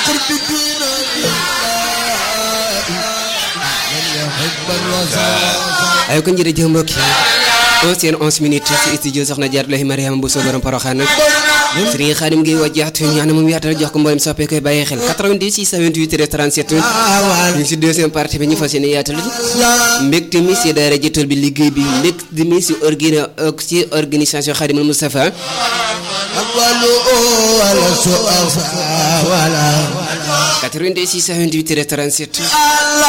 ay kon jërëjëf mbokk yi onze heures onze minutes ci studio soxna Jaaratullahi Mariama Bousso borom Porokhane Serigne Khadim Gueye wajjaat ñaan moom yaatal jox ko mboolem soppee koy bàyyi xel 90 628 37 ñu ngi si deuxième partie bi ñu fas yéene yaatal mbégte mi si daara jëtal bi liggéey bi mbégte mi si organi si organisation Khadimul Moustapha 90 628 37